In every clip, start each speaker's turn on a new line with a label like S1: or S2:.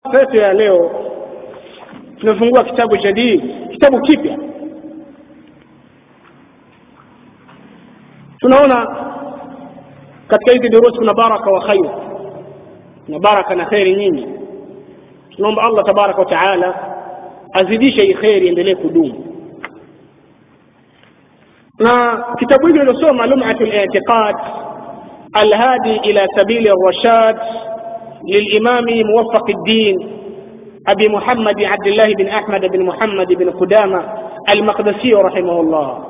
S1: yetu ya leo tumefungua kitabu jadid kitabu kipya tunaona katika hizi durusi kuna baraka wa khair na baraka na kheri nyingi tunaomba allah tabaraka wa taala azidishe hii kheri iendelee kudumu na kitabu hili uliosoma lumatu litiqad alhadi ila sabili rashad للإمام موفق الدين أبي محمد عبد الله بن أحمد بن محمد بن قدامة المقدسي رحمه الله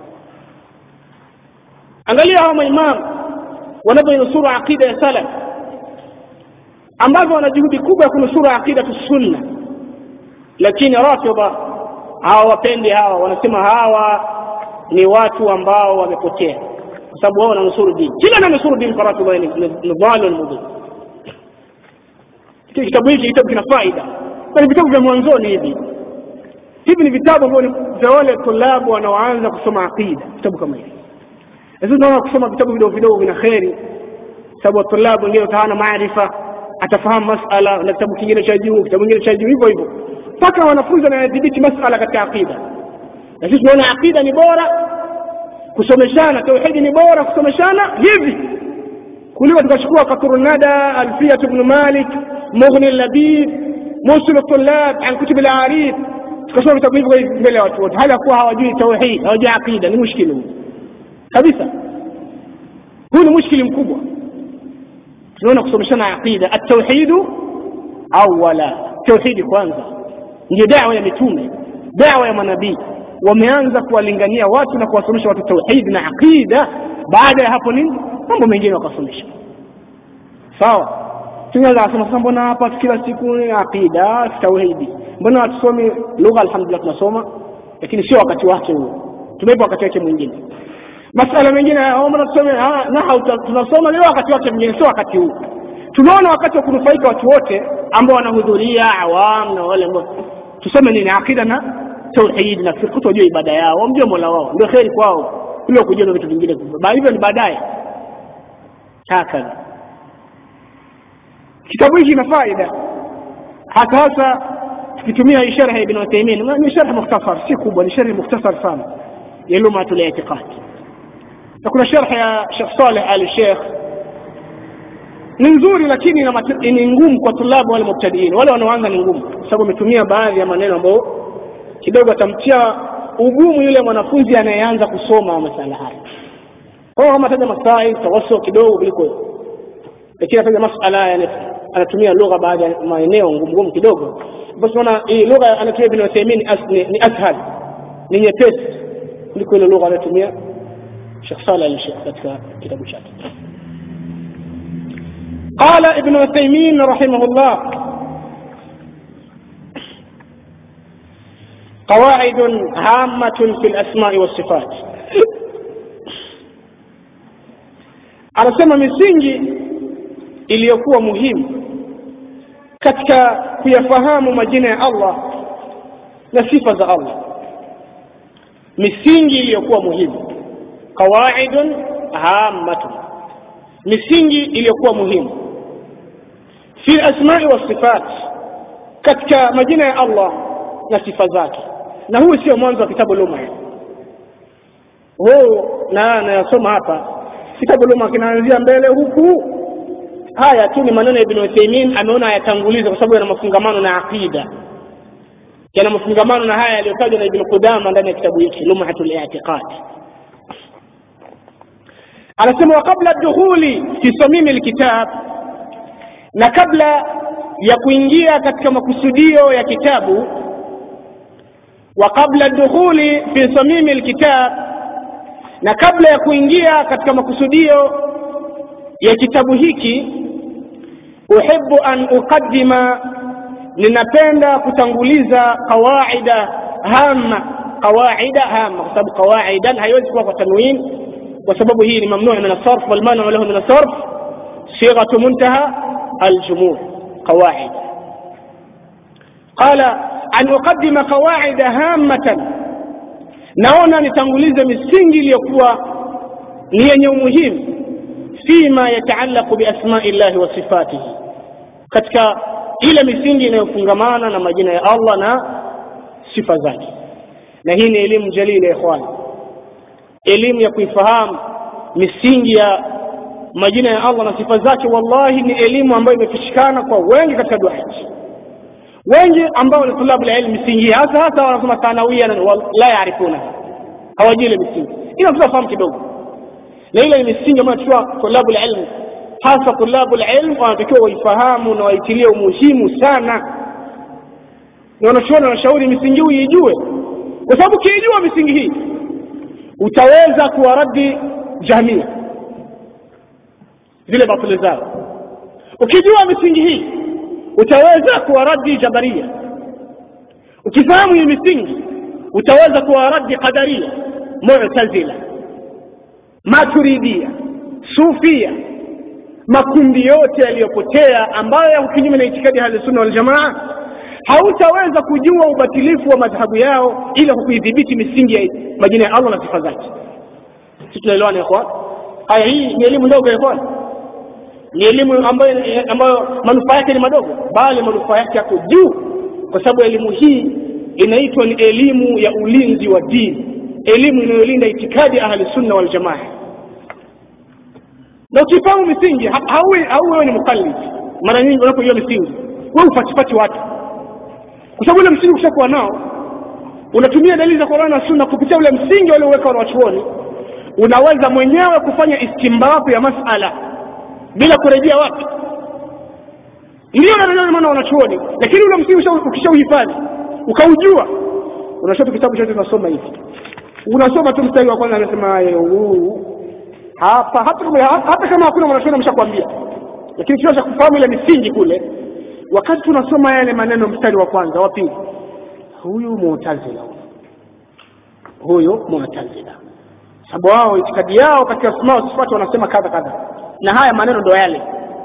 S1: angalia hawa maimamu wanavyonusuru aqida ya salaf ambavyo wana juhudi kubwa ya kunusuru aqidatu sunna lakini rafidha hawawapendi hawa wanasema hawa ni watu ambao wamepotea kwa sababu wao wananusuru dini kila ananusuru dini kwa rafidha ni dhalun mudhil kitabu hiki kitabu kina faida na ni vitabu vya mwanzoni hivi hivi ni vitabu ambavyo vya wale tulabu wanaoanza kusoma aqida vitabu kama hivi lakini tunaona kusoma vitabu vidogo vidogo vina kheri sababu tulabu wengine utaona maarifa atafahamu masala na kitabu kingine cha juu kitabu kingine cha juu hivyo hivyo mpaka wanafunzi wanayadhibiti masala katika aqida na sisi tunaona aqida ni bora kusomeshana tauhidi ni bora kusomeshana hivi kuliko tukachukua katuru nada alfiyat ibn malik mughni labib musul tulab an kutub al-arif tukasoma vitabu hivyo mbele ya watu wote hali ya kuwa hawajui tauhid hawajui aqida ni mushkili huu kabisa huu ni mushkili mkubwa tunaona kusomeshana aqida at-tauhid awala tauhidi kwanza ndio dawa ya mitume dawa ya manabii wameanza kuwalingania watu na kuwasomesha watu tauhid na aqida baada ya hapo nini mambo mengine wakasomesha sawa tunaweza kusema sasa mbona hapa kila siku ni aqida tauhidi mbona hatusomi lugha alhamdulillah tunasoma lakini sio wakati wake huo tumeipa wakati wake mwingine masala mengine mbona tusome nahau tunasoma leo wakati wake mwingine sio wakati huu tunaona wakati wa kunufaika watu wote ambao wanahudhuria awam na wale ambao tusome nini aqida na tauhid na fiqh tujue ibada yao wamjue mola wao ndio kheri kwao kuliko kujua vitu vingine hivyo ni baadaye hakadha kitabu hiki kina faida hata hasa tukitumia sharh ibn Uthaymeen ni sharh mukhtasar si kubwa ni sharh mukhtasar sana ya lumatul i'tiqad na kuna sharh ya Sheikh Saleh Al Sheikh ni nzuri lakini ni ngumu kwa tulabu wale mubtadiin wale wanaoanza ni ngumu kwa sababu ametumia baadhi ya maneno ambayo kidogo atamtia ugumu yule mwanafunzi anayeanza kusoma masala haya kwa kama ataja masai tawassul kidogo kuliko lakini ataja masala yani anatumia lugha baadhi ya maeneo ngumu ngumu kidogo basi unaona hii lugha anatumia Ibn Uthaymeen ni ashal ni nyepesi kuliko ile lugha anatumia Sheikh Saleh al-Sheikh katika kitabu chake قال ابن عثيمين رحمه الله قواعد هامة في الأسماء والصفات anasema misingi iliyokuwa muhimu katika kuyafahamu majina ya Allah na sifa za Allah misingi iliyokuwa muhimu qawaidun hammatun misingi iliyokuwa muhimu fi asma'i wa sifat katika majina ya Allah na sifa zake na huu sio mwanzo wa kitabu luma huu na nayasoma hapa kitabu luma kinaanzia mbele huku haya tu ni maneno ya Ibn Uthaymeen ameona ayatanguliza kwa sababu yana mafungamano na aqida yana mafungamano na haya yaliyotajwa na Ibn Qudama ndani ya kitabu hiki Lumhatul I'tiqad anasema wa kabla dukhuli fi samimi alkitab na kabla ya kuingia katika makusudio ya kitabu wa kabla dukhuli fi samimi alkitab na kabla ya kuingia katika makusudio ya kitabu hiki uhibbu an uqaddima ninapenda kutanguliza qawaida hama qawaida hama kwa sababu qawaidan haiwezi kuwa kwa tanwin kwa sababu hii ni mamnuu min as-sarf wal manu lahu min as-sarf sighatu muntaha al-jumur qawaid qala an uqaddima qawaida hamatan naona nitangulize misingi iliyokuwa ni yenye umuhimu fima yataallaqu biasma'i llahi wa sifatihi katika ile misingi inayofungamana na majina ya Allah na sifa zake na hii ni elimu jalili ya ikhwan elimu ya kuifahamu misingi ya majina ya Allah na sifa zake wallahi ni elimu ambayo imefishikana kwa wengi katika duati wengi ambao ni tulabu ilmu misingi hasa hasa wanasoma thanawia la yaarifuna hawajui ile misingi ila tunafahamu kidogo na ile ni misingi ambayo tunachukua tulabu ilmu hasa tulabu ilmu wanatakiwa waifahamu na waitilie umuhimu sana na wanachuoni wanashauri misingi hii ijue kwa sababu ukiijua misingi hii utaweza kuwaradi jahmia zile batili zao ukijua misingi hii utaweza kuwaradi jabaria ukifahamu hii misingi utaweza kuwaradi qadaria mu'tazila maturidia sufia makundi yote yaliyopotea ambayo yako kinyume na itikadi ya sunna wal jamaa hautaweza kujua ubatilifu wa madhhabu yao ila kwa kuidhibiti misingi ya majina ya Allah na sifa zake sisi tunaelewana ikhwan haya hii ni elimu ndogo ikhwan ni elimu ambayo ambayo manufaa yake ni madogo bali manufaa yake yako juu kwa sababu elimu hii inaitwa ni elimu ya ulinzi wa dini elimu inayolinda itikadi ahli sunna wal jamaa na ukifahamu misingi hauwe hauwe ni mukallid mara nyingi unapojua misingi wewe ufatipati watu kwa sababu ile msingi ukishakuwa nao unatumia dalili za Qur'an na Sunna kupitia ule msingi walioweka wanachuoni unaweza mwenyewe kufanya istimbabu ya masala bila kurejea wapi ndio ndio maana wanachuoni lakini ule msingi ukishauhifadhi ukaujua unashota kitabu chote unasoma hivi unasoma tu mstari wa kwanza anasema huu hapa hata kama hata kama hakuna mwanachuoni ameshakwambia lakini kisha kufahamu ile misingi kule wakati tunasoma yale maneno mstari wa kwanza wa pili huyu mu'tazila huyu mu'tazila sababu wao itikadi yao katika asma wa sifati wanasema kadha kadha na haya maneno ndo yale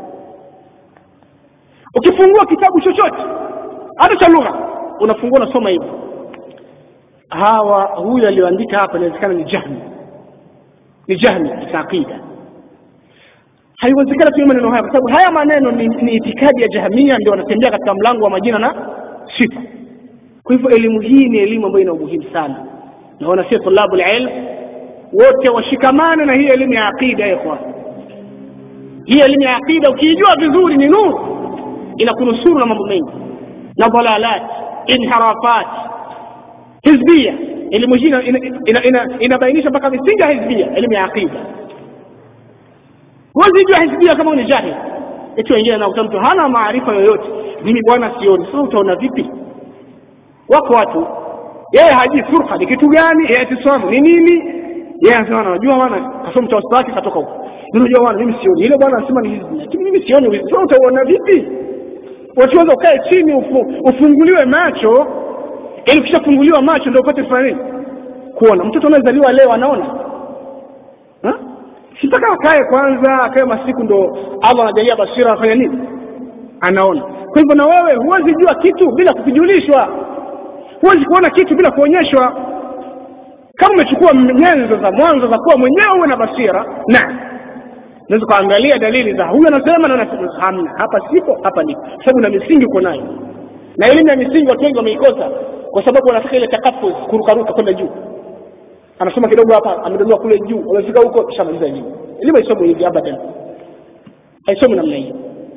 S1: ukifungua kitabu chochote hata cha lugha unafungua unasoma hivi hawa huyu aliyoandika hapa inawezekana ni jahmi ni jahmi katika aqida haiwezekana tumia maneno haya kwa sababu haya maneno ni, ni itikadi ya jahamia ndio wanatembea katika mlango wa majina na sifa kwa hivyo elimu hii ni elimu ambayo ina umuhimu sana na wanasia tulabu ilm wote washikamane na hii elimu ya aqida ya ikhwan hii elimu ya aqida ukiijua vizuri ni nuru inakunusuru na mambo mengi na dhalalat inharafat hizbia elimu hii inabainisha mpaka misingi ya hizbia elimu ya aqida huwezi jua hizbia kama ni jahil eti wengine nakuta mtu hana maarifa yoyote mimi bwana sioni sasa utaona vipi wako watu yeye hajui furqa ni kitu gani yeye atisamu ni nini yeye anasema anajua bwana kasoma tawassul wake katoka huko unajua bwana mimi sioni ile bwana anasema ni hizbi lakini mimi sioni sasa utaona vipi wachoweza ukae chini ufu, ufunguliwe macho ili ukishafunguliwa macho ndio upate kufanya nini kuona mtoto anayezaliwa leo anaona ha? sitaka akae kwanza akae masiku ndo Allah anajalia basira afanya nini anaona kwa hivyo na wewe huwezi jua kitu bila kukijulishwa huwezi kuona kitu bila kuonyeshwa kama umechukua nyenzo za mwanzo za kuwa mwenyewe uwe na basira na unaweza kuangalia dalili za huyu anasema na anasema hamna hapa sipo hapa nipo sababu na misingi uko nayo na elimu ya misingi watu wengi wameikosa kwa sababu wanataka ile takafuz kurukaruka kwenda juu anasoma kidogo hapa amedondoa kule juu amefika huko shamaliza juu elimu haisomi hivi abadan haisomi namna hiyo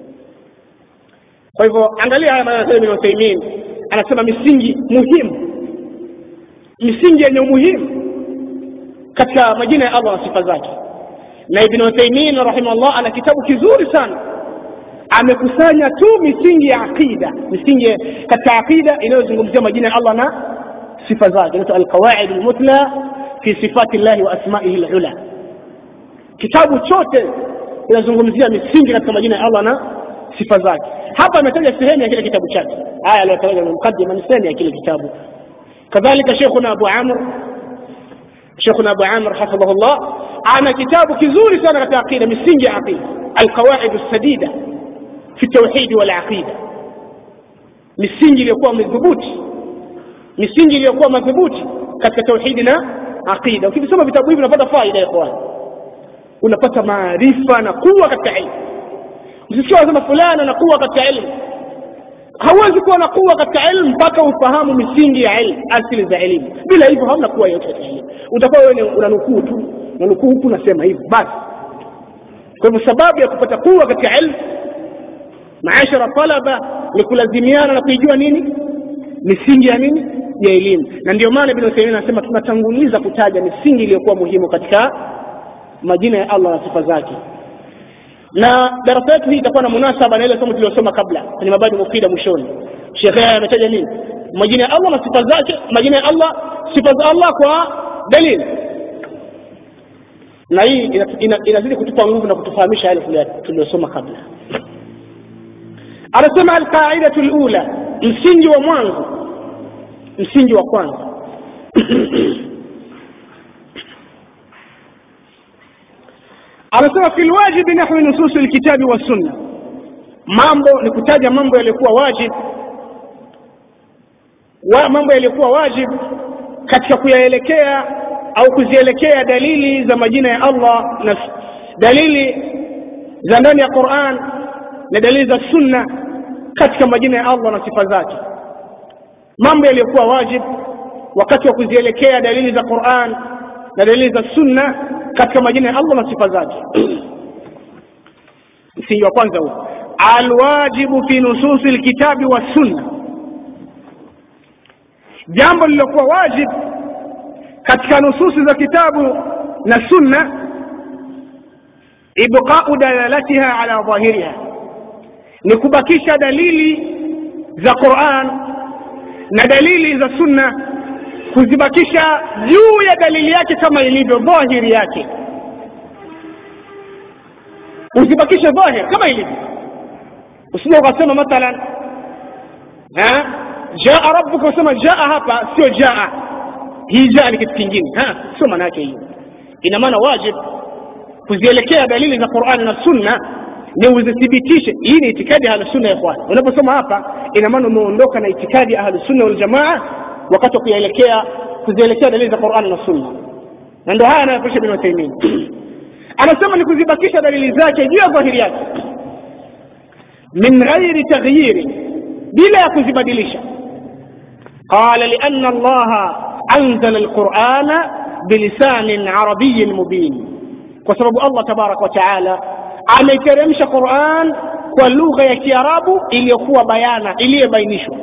S1: kwa hivyo angalia haya maneno ya Ibn Uthaymeen anasema misingi muhimu misingi yenye umuhimu katika majina ya Allah na sifa zake na Ibn Uthaymeen rahimahullah ana kitabu kizuri sana amekusanya tu misingi ya aqida misingi katika aqida inayozungumzia majina ya Allah na sifa zake inaitwa alqawaid almutla fi sifati llahi wa asma'ihi alula kitabu chote kinazungumzia misingi katika majina ya Allah na sifa zake hapa ametaja sehemu ya kile kitabu chake haya aliyotaja kwenye mukaddima ni sehemu ya kile kitabu kadhalika sheikhuna Abu Amr sheikhuna Abu Amr hafidhahullah ana kitabu kizuri sana katika aqida misingi ya aqida alqawaid as-sadida fi tauhid wal aqida misingi iliyokuwa madhubuti misingi iliyokuwa madhubuti katika tauhidi na aqida ukisoma vitabu hivi unapata faida ya ikhwan unapata maarifa na kuwa katika ilmu msisikia wanasema fulani ana kuwa katika ilmu hauwezi kuwa na kuwa katika elimu mpaka ufahamu misingi ya elimu asili za elimu bila hivyo hamna kuwa yote katika elimu utakuwa wewe unanukuu tu unanukuu huku unasema hivyo basi kwa hivyo sababu ya kupata kuwa katika elimu maashara talaba ni kulazimiana na kuijua nini misingi ya nini ya elimu na ndio maana ibn Uthaymeen anasema tunatanguliza kutaja misingi iliyokuwa muhimu katika majina ya Allah na sifa zake na darasa yetu hii itakuwa na munasaba na ile somo tulilosoma kabla kwenye mabadi mufida mwishoni Sheikh haya ametaja nini majina ya Allah na sifa zake majina ya Allah sifa za Allah kwa dalili na hii inazidi kutupa nguvu na kutufahamisha yale tuliyosoma kabla anasema alqaidatu alula msingi wa mwanzo msingi wa kwanza anasema fi lwajibi nahwi nususi lkitabi wassunna mambo ni kutaja mambo yaliyokuwa wajib wa mambo yaliyokuwa wajib katika kuyaelekea au kuzielekea dalili za majina ya Allah na dalili za ndani ya Qur'an na dalili za sunna katika majina ya Allah na sifa zake mambo yaliyokuwa wajib wakati wa kuzielekea dalili za Qur'an na dalili za sunna katika majina ya Allah na sifa zake msingi wa kwanza huo alwajibu fi nususi alkitabi wa sunna jambo lililokuwa wajib katika nususi za kitabu na sunna ibqa'u dalalatiha ala dhahiriha ni kubakisha dalili za Qur'an na dalili za sunna kuzibakisha juu ya dalili yake kama ilivyo dhahiri yake usibakishe dhahir kama ilivyo usije ukasema mathalan jaa rabbuka usema jaa hapa sio jaa hii jaa ni kitu kingine sio maana yake hiyo ina maana wajib kuzielekea dalili za Qur'an na sunna ni uzithibitishe hii ni itikadi ya sunna ya ikhwan unaposoma hapa ina maana umeondoka na itikadi ya sunna wal jamaa wakati wa kuelekea kuzielekea dalili za Qur'an na sunna na ndio haya anayofundisha Ibn Uthaymeen anasema ni kuzibakisha dalili zake juu ya dhahiri yake min ghairi taghyiri bila ya kuzibadilisha qala li anna Allah anzala al-Qur'ana bilisanin arabiyyin mubin kwa sababu Allah tabarak wa taala ameteremsha Qur'an kwa lugha ya Kiarabu iliyokuwa bayana iliyobainishwa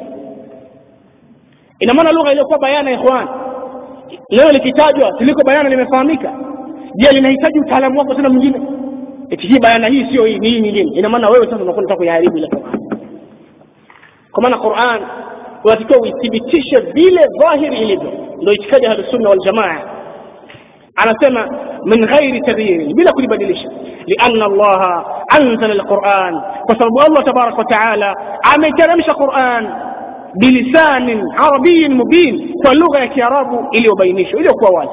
S1: ina maana lugha iliyokuwa bayana ikhwan leo likitajwa siliko bayana limefahamika je linahitaji utaalamu wako tena mwingine eti hii bayana hii sio hii ni hii nyingine ina maana wewe sasa unakuwa unataka kuiharibu ile Qur'an kwa maana Qur'an unatakiwa uithibitishe vile dhahiri ilivyo ndio itikadi ya sunna wal jamaa anasema min ghairi taghyir bila kulibadilisha lianna Allah anzala alquran kwa sababu Allah tabarak wa taala ameteremsha Qur'an bilisanin arabiyyin mubin kwa lugha ya kiarabu iliyobainishwa iliyokuwa wazi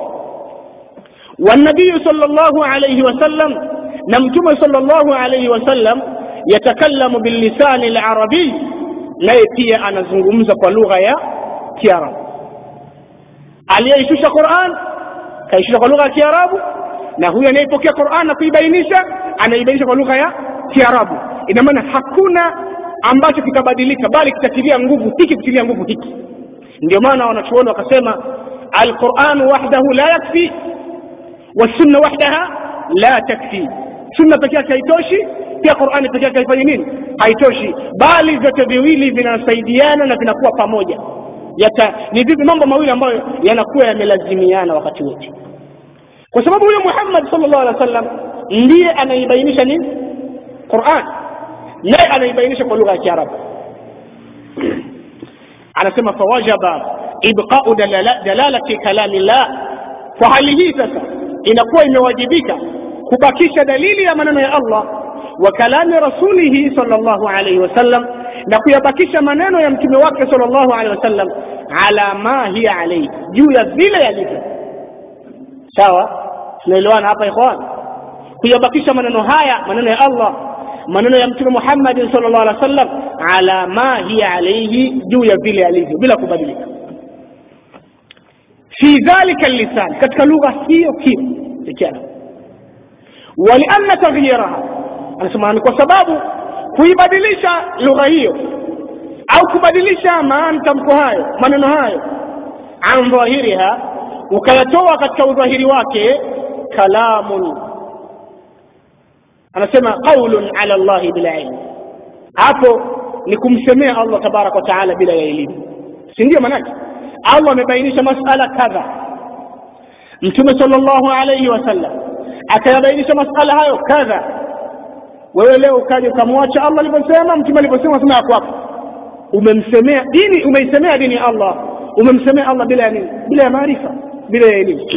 S1: والنبي صلى الله عليه وسلم نمتم صلى الله عليه وسلم يتكلم باللسان العربي naye pia anazungumza kwa lugha ya kiarabu aliyeishusha Qur'an kaishusha kwa lugha ya kiarabu na huyu anayepokea Qur'an na kuibainisha anaibainisha kwa lugha ya kiarabu ina maana hakuna ambacho kitabadilika bali kitatilia nguvu hiki kutilia nguvu hiki ndio maana wanachuoni wakasema alquran wahdahu la yakfi wasunna wahdaha la takfi sunna pekee yake haitoshi pia qurani pekee yake haifanyi nini haitoshi bali vyote viwili vinasaidiana na vinakuwa pamoja Yata, ni vipi mambo mawili ambayo yanakuwa yamelazimiana wakati wote kwa sababu huyo Muhammad sallallahu alaihi wasallam ndiye anaibainisha nini Qur'an naye anaibainisha kwa lugha ya Kiarabu anasema fawajaba ibqa'u dalala, dalalati kalamillah kwa hali hii sasa inakuwa imewajibika kubakisha dalili ya maneno ya Allah wa kalami rasulihi sallallahu alayhi wasallam na kuyabakisha maneno ya mtume wake sallallahu alayhi wasallam ala ma hiya alayhi juu ya vile yalivyo sawa tunaelewana hapa ikhwan kuyabakisha maneno haya maneno ya Allah maneno ya mtume Muhammad sallallahu alaihi wasallam ala ma hiya alayhi juu ya vile yalivyo bila kubadilika fi dhalika lisan katika lugha hiyo hiyo ikiana walianna taghyiraha anasema ni kwa sababu kuibadilisha lugha hiyo au kubadilisha maana tamko hayo maneno hayo an dhahiriha ukayatoa katika udhahiri wake kalamun anasema qaulun ala llahi bila ilmu hapo ni kumsemea allah tabaraka wa taala bila ya elimu si ndio manake allah amebainisha masala kadha mtume sal llahu alaihi wasallam akayabainisha masala hayo kadha wewe leo ukaja ukamwacha allah alivyosema mtume alivyosema sema yako hapo umemsemea dini umeisemea dini ya allah umemsemea allah bila ya nini bila ya maarifa bila ya elimu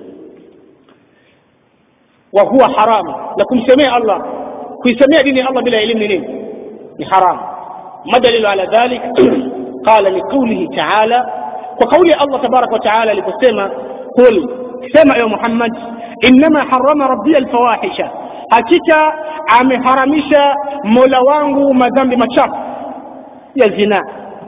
S1: wa huwa haramu na kumsemea allah kuisemea dini ya allah bila elimu ni nini ni haramu ما دليل على ذلك قال لقوله تعالى وقول الله تبارك وتعالى لكسيما قل سمع يا محمد إنما حرم ربي الفواحش hakika ameharamisha mola wangu madhambi machafu ya zina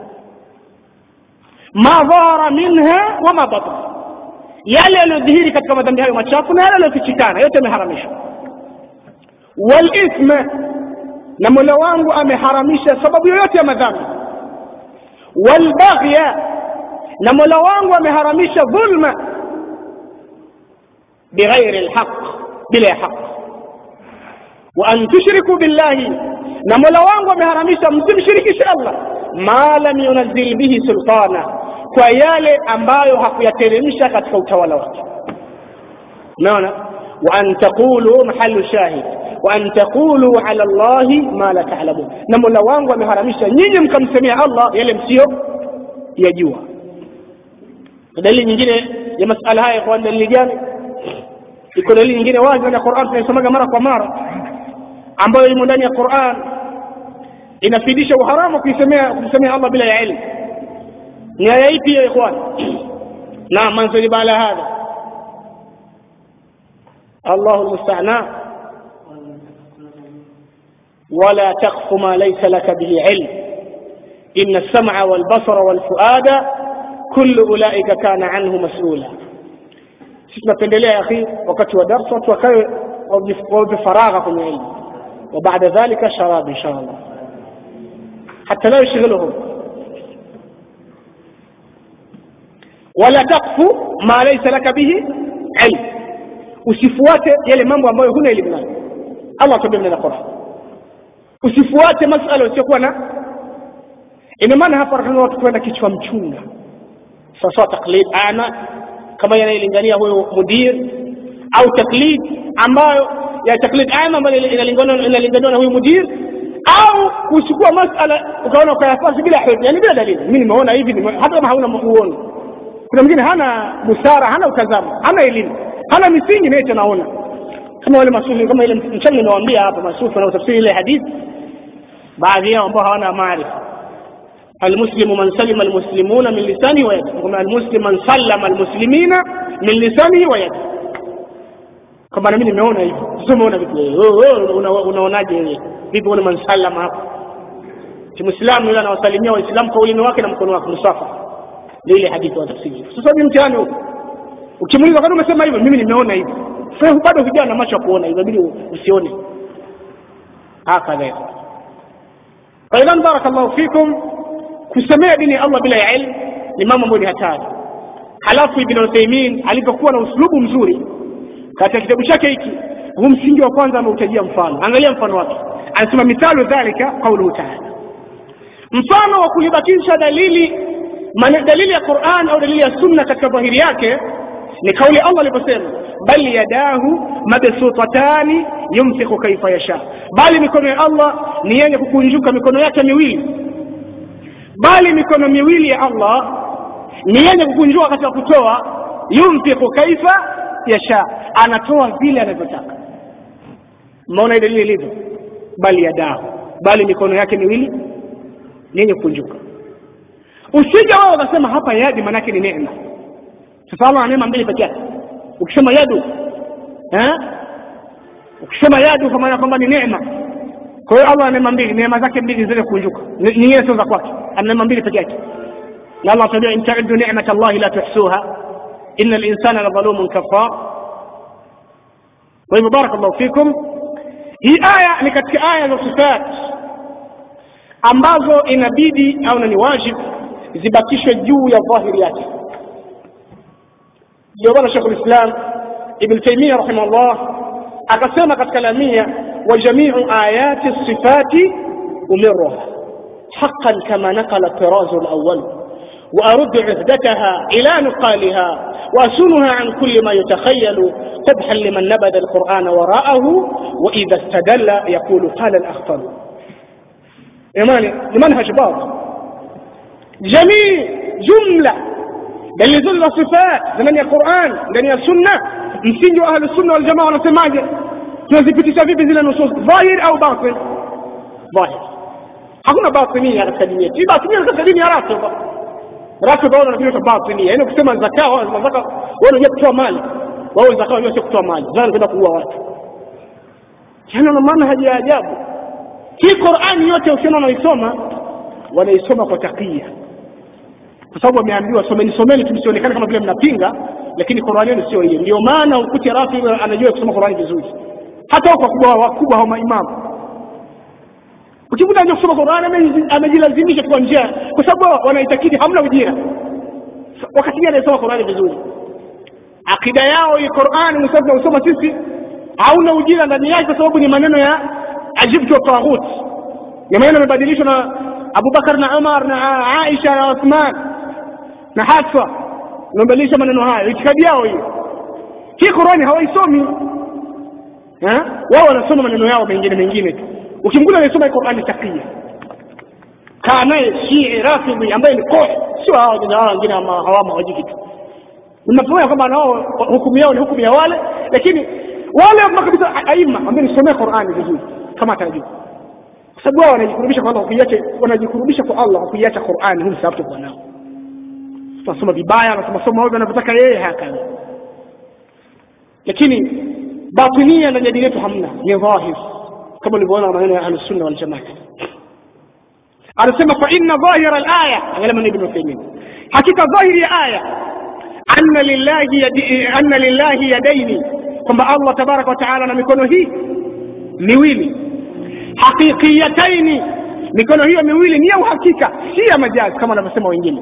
S1: ma dhahara minha wama batan yale yaliyodhihiri katika madhambi hayo machafu na yale yaliyofichikana yote ameharamisha walithma na mola wangu ameharamisha sababu yoyote ya madhambi walbaghya na mola wangu ameharamisha dhulma bighairi lhaq bila ya haq wa an tushriku billahi na mola wangu ameharamisha msimshirikishe allah ma lam yunazil bihi sultana kwa yale ambayo hakuyateremsha katika utawala wake umeona wa an taqulu mahalu shahid wa an taqulu ala llahi ma la ta'lamun na mola wangu ameharamisha nyinyi mkamsemea allah yale msio yajua dalili nyingine ya masala haya kwa dalili gani iko dalili nyingine wazi ndani ya Qur'an tunaisomaga mara kwa mara ambayo imo ndani ya Qur'an inafidisha uharamu kuisemea kumsemea Allah bila ya ilmu ni aya ipi ya ikhwan na manzili bala hadha الله المستعنى ولا تخف ما ليس لك به علم إن السمع والبصر والفؤاد كل أولئك كان عنه مسؤولا sisi tunapendelea ya akhi wakati wa darsa watu wakawe wawe faragha kwenye ilmu wa baada dhalika sharab insha Allah hata la yushghiluhum wala taqfu ma laysa laka bihi ilm usifuate yale mambo ambayo huna elimu nayo Allah atuambia na Qur'an usifuate masala usiokuwa na ina maana hapa tunataka watu kwenda kichwa mchunga sasa taklid ana kama yanayolingania huyo mudir au taklid ambayo ya taklid ama ambayo inalingana inalingana na huyo mudir au kuchukua masala ukaona ukayafasi bila hujja yani bila dalili mimi nimeona hivi hata kama hauna muono kuna mwingine hana busara hana utazamo hana elimu hana misingi naye tunaona kama wale masufi kama ile mchana nimewaambia hapa masufi na tafsiri ile hadithi baadhi yao ambao hawana maarifa المسلم من سلم المسلمون من لسانه ويده المسلم من سلم المسلمين من لسانه ويده kama na mimi nimeona hivi sio umeona vipi wewe unaonaje wewe vipi una man sallama hapo si muislamu yule anawasalimia waislamu kwa ulimi wake na mkono wake musafa ile hadithi wa tafsiri sasa ni mtihani huko ukimuuliza kwani umesema hivyo mimi nimeona hivi sasa bado hujaa na macho ya kuona inabidi usione hakadha فإذا بارك الله فيكم kusemea dini ya Allah bila ya ilmu ni mambo ambayo ni hatari. Halafu Ibn Uthaymeen alipokuwa na uslubu mzuri katika kitabu chake hiki, huu msingi wa kwanza ameutajia mfano. Angalia mfano wake, anasema mithalu dhalika qauluhu ta'ala, mfano wa kuibakisha dalili mane, dalili ya Qur'an au dalili ya Sunna katika dhahiri yake ni kauli Allah aliposema bal yadahu mabsutatani yumsiku kaifa yasha, bali mikono ya Allah ni yenye kukunjuka mikono yake miwili bali mikono miwili ya Allah ni yenye kukunjua katika kutoa yumfiku kaifa yasha anatoa vile anavyotaka maona dalili ilivyo bali yadahu bali mikono yake miwili ni yenye kukunjuka usije wao ukasema hapa yadi maanake ni neema sasa Allah ana neema mbili peke yake ukisema yadu eh ukisema yadu kwa maana kwamba ni neema kwa hiyo Allah ana neema mbili neema zake mbili zile kukunjuka nyingine sio za kwake ana neema mbili peke yake na Allah tabia in ta'uddu ni'mat Allah la tuhsuha inna al-insana la dhalumun kafar kwa hivyo barakallahu fikum hii aya ni katika aya za sifat ambazo inabidi au ni wajibu zibakishwe juu ya dhahiri yake ndio bwana Sheikh Islam Ibn Taymiyyah rahimahullah akasema katika lamia wa jamiu ayati sifati umirruha haqqan kama naqala Tiraz al-awwal وأرد عهدتها إلى نقالها وأسنها عن كل ما يتخيل قبحا لمن نبذ القرآن وراءه وإذا استدل يقول قال الأخطل إيماني لمنهج باطل جميع جملة دليل صفات ndani ya Qur'an ndani ya sunna msingi wa ahli sunna wal jamaa wanasemaje tunazipitisha vipi zile nusus dhahir au batin dhahir hakuna batinia katika dini yetu batinia katika dini ya rafidha rafidha wao wanatumia batinia yaani ukisema zaka wao zaka wao wanajua kutoa mali wao zaka wanajua kutoa mali zao kwenda kuua watu yana na manhaji ya ajabu hii Qur'ani yote ukiona unaisoma wanaisoma kwa takia kwa sababu wameambiwa someni someni tusionekane kama vile mnapinga lakini Qur'ani yenu sio hiyo ndio maana ukute rafi anajua kusoma Qur'ani vizuri hata wakubwa wakubwa wa maimamu ukikuta anajua kusoma Qur'ani amejilazimisha kwa njia kwa sababu wanaitakidi hamna ujira wakati gani anasoma Qur'ani vizuri akida yao hii Qur'ani msafiri unasoma sisi hauna ujira ndani yake kwa sababu ni maneno ya ajibtu wa taghut ni maneno yamebadilishwa na Abu Bakar na Umar na Aisha na Uthman na Hafsa wamebadilisha maneno hayo itikadi yao hiyo hii Qur'ani hawaisomi eh wao wanasoma maneno yao mengine mengine tu ukimkuta anasoma Qur'ani takia kaa naye Shii Rafidhi ambaye ni kohe sio hao wengine hawama hawaji kitu unafahamu kwamba nao hukumu yao ni hukumu ya wale lakini wale makabisa aima ambao nisomea Qur'ani vizuri kama atajua kwa sababu wao wanajikurubisha kwa Allah kuiacha wanajikurubisha kwa Allah kwa kuiacha Qur'ani huu sababu kwa nao tunasoma vibaya anasoma soma ovyo anavyotaka yeye hakana lakini batinia ndani ya dini yetu hamna ni dhahir kama ulivyoona maneno ya ahlus sunna wal jamaa anasema fa inna dhahira al-aya angalia maneno ibn Uthaymeen hakika dhahiri ya aya anna lillahi yadi anna lillahi yadaini kwamba Allah tabaraka wa taala na mikono hii miwili haqiqiyataini mikono hiyo miwili ni ya uhakika si ya majazi kama wanavyosema wengine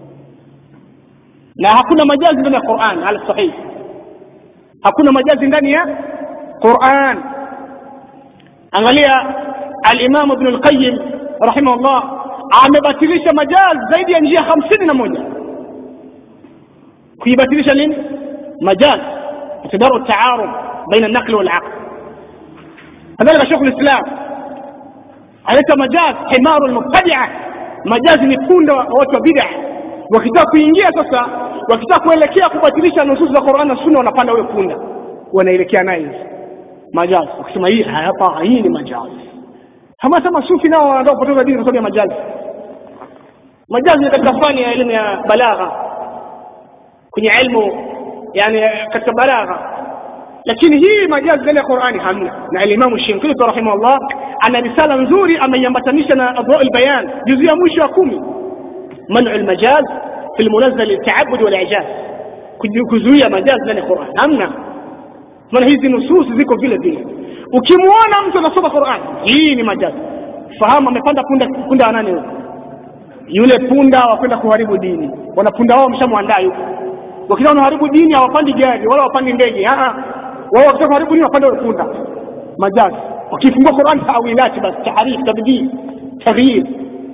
S1: na hakuna majazi ndani ya Qur'an ala sahih hakuna majazi ndani ya Qur'an angalia al-Imam Ibn al-Qayyim rahimahullah amebatilisha majazi zaidi ya njia hamsini na moja kuibatilisha nini majazi اعتبار التعارض بين النقل والعقل كذلك شيخ الاسلام aleta majaz himaru almubtadia majazi ni punda wa watu wa bid'a wakitaka kuingia sasa wakitaka kuelekea kubatilisha nusus za Qur'an na Sunna wanapanda huyo punda wanaelekea naye majazi wakisema hii hapa hii ni majazi kama sema sufi nao wanataka kupoteza dini kwa sababu ya majazi majazi ni katika fani ya elimu ya balagha kwenye ilmu yani katika balagha lakini hii majazi ndani ya Qur'ani hamna na al-Imam Shinkiti rahimahullah ana risala nzuri ameiambatanisha na Adwa al-Bayan juzu ya mwisho wa kumi man'u al-majaz fi al-munazzal al-ta'abbud wal-i'jaz kuzuia majaz ndani ya Qur'an hamna maana hizi nusus ziko vile vile ukimuona mtu anasoma Qur'an hii ni majaz fahamu amepanda punda punda nani huyo yule punda wa kwenda kuharibu dini wana punda wao mshamwandaa yuko wakitaka kuharibu dini hawapandi gari wala wapandi ndege ah wao wakitaka kuharibu dini wapande punda majazi wakifungua Qur'an tawilati basi tahrif tabdil taghyir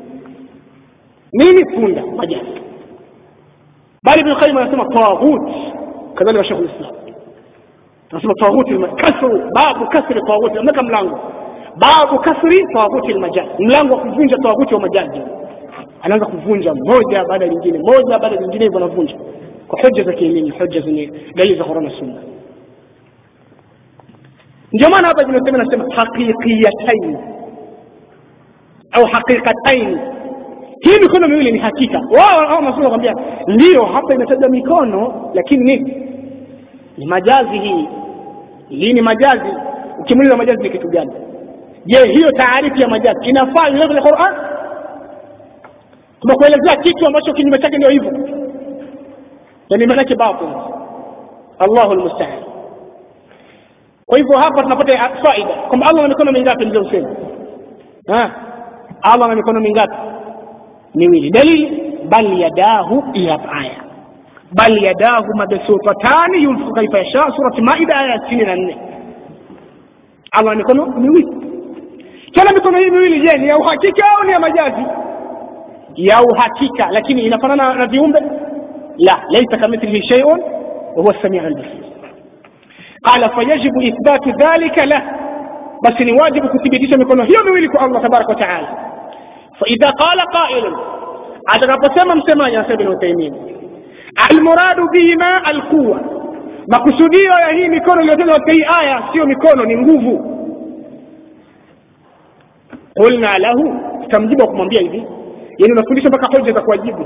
S1: nini punda majazi bali ibn qayyim anasema taghut kadhalika shaykh al-islam anasema taghut kasru babu kasri taghut ameka mlango babu kasri taghut al-majaz mlango wa kuvunja taghut wa majazi anaanza kuvunja moja baada ya nyingine moja baada ya nyingine hivyo anavunja kwa hoja za kielimu hoja zenye dalili za Qur'an na Sunna ndio maana hapa tunasema nasema haqiqiyatain au haqiqatain hii mikono miwili ni hakika wao hao masomo kwambia ndio hapa imetaja mikono lakini nini ni majazi hii hii ni majazi ukimuuliza majazi ni kitu gani je hiyo taarifu ya majazi inafaa ile kwenye Qur'an tumekuelezea kitu ambacho kinyume chake ndio hivyo yani maana yake batil Allahu almusta'an kwa hivyo hapa tunapata faida kwamba Allah ana mikono mingapi ndio useme ha allah ana mikono mingapi miwili dalili bal yadahu hapa aya bal yadahu mabsutatani yunfiqu kaifa yasha surati maida aya ya sitini na nne allah ana mikono miwili tena mikono hii miwili je ni ya uhakika au ni ya majazi ya uhakika lakini inafanana na viumbe la laisa kamithlihi shay'un wa huwa as-sami'u al-basir qala fayajibu ithbatu dhalika lah basi ni wajibu kuthibitisha mikono hiyo miwili kwa Allah tabaraka wa taala fa idha qala qailun atakaposema msemaji anasema ibn Uthaymeen almuradu bihima alquwa makusudio ya hii mikono iliyotajwa katika hii aya sio mikono ni nguvu qulna lahu tutamjibu kumwambia hivi yani unafundisha mpaka hoja za kuwajibu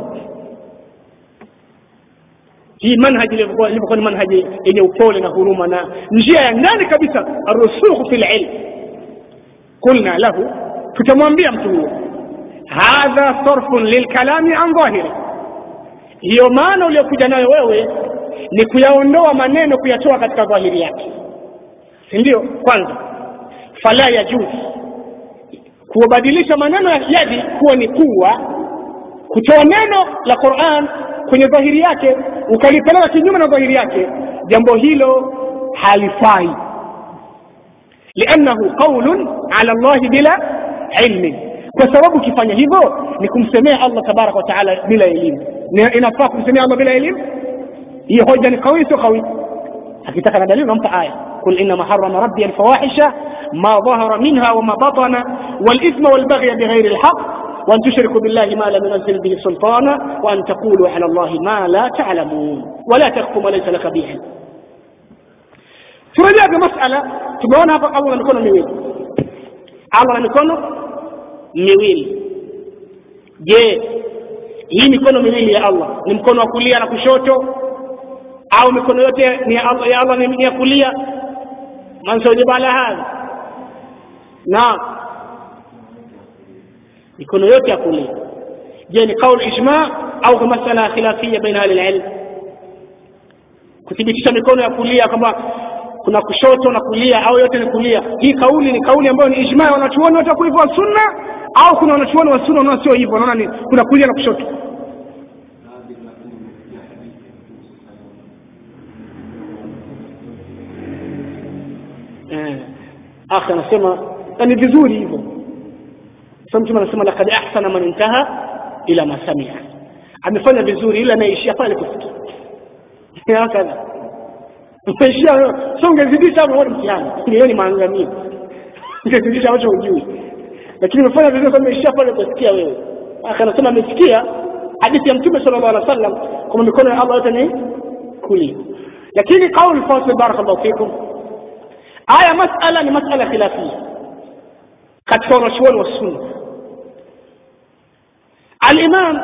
S1: hii manhaji ilivyokuwa ni manhaji yenye upole na huruma na njia ya ndani kabisa arusukhu fi lilm qulna lahu tutamwambia mtu huyo hadha sarfun lilkalami an dhahiri hiyo maana uliyokuja nayo wewe ni kuyaondoa maneno kuyatoa katika dhahiri yake si ndio kwanza fala yajuzi kuwabadilisha maneno ya yadi kuwa ni kuwa kutoa neno la Qur'an kwenye dhahiri yake ukalipeleka kinyume na dhahiri yake jambo hilo halifai liannahu qaulun ala Allah bila ilmi kwa sababu ukifanya hivyo ni kumsemea Allah tabaraka wa taala bila elimu inafaa kumsemea Allah bila elimu hiyo hoja ni kawi sio kawi akitaka na dalili unampa aya قل إنما حرم ربي الفواحش ما ظهر منها وما بطن والإثم والبغي بغير الحق وأن تشركوا بالله ما لم ينزل به سلطانا وأن تقولوا على الله ما لا تعلمون ولا تخف ما ليس لك به turejea kwa masala tumeona hapa allah na mikono miwili allah na mikono miwili je hii mikono miwili ya allah ni mkono wa kulia na kushoto au mikono yote ni ya allah, ya allah ni ya kulia man saujiba ala hadha naam mikono yote ya kulia je ni qaul ijma au kwa masala khilafia baina ahli alilm kuthibitisha mikono ya kulia kwamba kuna kushoto na kulia au yote ni kulia hii kauli ni kauli ambayo ni ijma ya wanachuoni wote wa hivyo wa sunna au kuna wanachuoni wa sunna wanaona sio hivyo wanaona ni kuna kulia na kushoto eh akhi anasema ni vizuri hivyo sasa mtume anasema laqad ahsana man intaha ila ma samia amefanya vizuri ila anaishia pale kufikia hakadha umeishia sio ungezidisha hapo wewe mtihani hiyo ni maangamio ungezidisha ambacho hujui lakini umefanya vizuri kwa umeishia pale kusikia wewe aka anasema amesikia hadithi ya mtume sallallahu alaihi wasallam kwamba mikono ya Allah yote ni kulia lakini qaul fasil barakallahu fikum aya masala ni masala khilafia katika wanachuoni wa sunna الإمام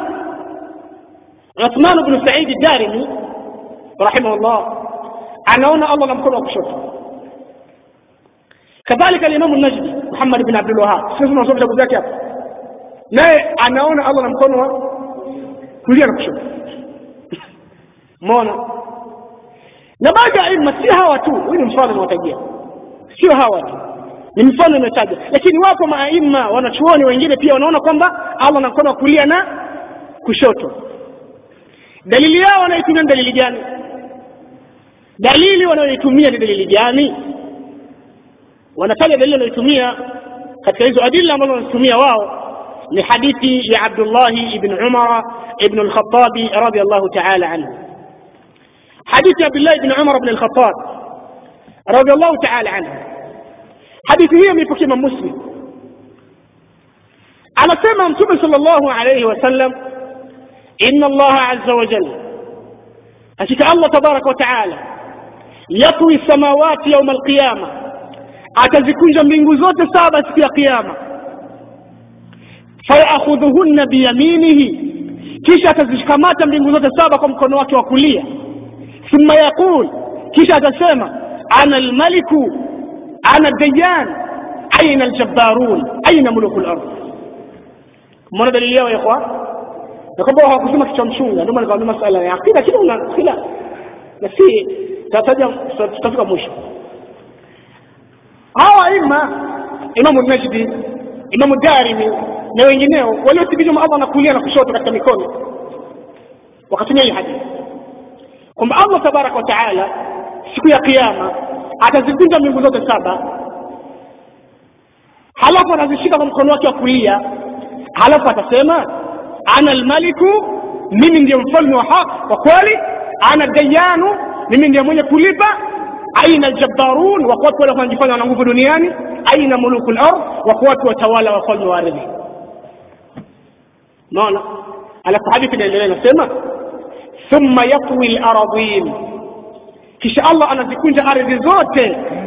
S1: عثمان بن سعيد الدارمي رحمه الله anaona Allah na mkono wa kushoto kadhalika al-Imam an-Najdi Muhammad ibn Abdul Wahhab sisi tunasoma vitabu vyake hapa naye anaona Allah na mkono wa kulia na kushoto umeona na baadhi ya ilmu si hawa tu huyu ni mfano unaotajia sio hawa tu ni mfano imetaja lakini wapo maaima wanachuoni wengine pia wanaona kwamba Allah na mkono wa kulia na kushoto dalili yao wanaitumia dalili gani dalili wanayoitumia ni dalili gani wanataja dalili wanayoitumia katika hizo adila ambazo wanazitumia wao ni hadithi ya Abdullah ibn Umar ibn al-Khattab radiyallahu ta'ala anhu hadithi ya Abdullah ibn Umar ibn al-Khattab radiyallahu ta'ala anhu hadithi hiyo imepokea Imam Muslim anasema mtume sallallahu alayhi wasallam inna Allah azza wa jalla hakika Allah tabaraka wa taala yatwi samawati yauma alqiyama atazikunja mbingu zote saba siku ya kiyama fayakhudhuhunna biyaminihi kisha atazikamata mbingu zote saba kwa mkono wake wa kulia thumma yaqul kisha atasema ana almaliku ana dayan aina aljabbarun aina muluku al-ardh mbona dalili yao ya kwa na kwamba hawakusema kichwa mchunga ndio maana nikamwambia masala ya akida kile una khilaf na si tataja tutafika mwisho hawa ima imamu najdi imamu darimi na wengineo waliothibitishwa Allah na kulia na kushoto katika mikono wakatumia hii hadithi kwamba Allah tabaraka wa taala siku ya kiyama atazikunja mbingu zote saba halafu atazishika kwa mkono wake wa kulia halafu atasema ana almaliku mimi ndiye mfalme wa haki wa kweli ana dayanu mimi ndiye mwenye kulipa aina aljabbarun wako watu wale wanajifanya wana nguvu duniani aina muluku lard wako watu watawala wafalme wa ardhi naona alafu hadithi inaendelea inasema thumma yatwi lardin kisha allah anazikunja ardhi zote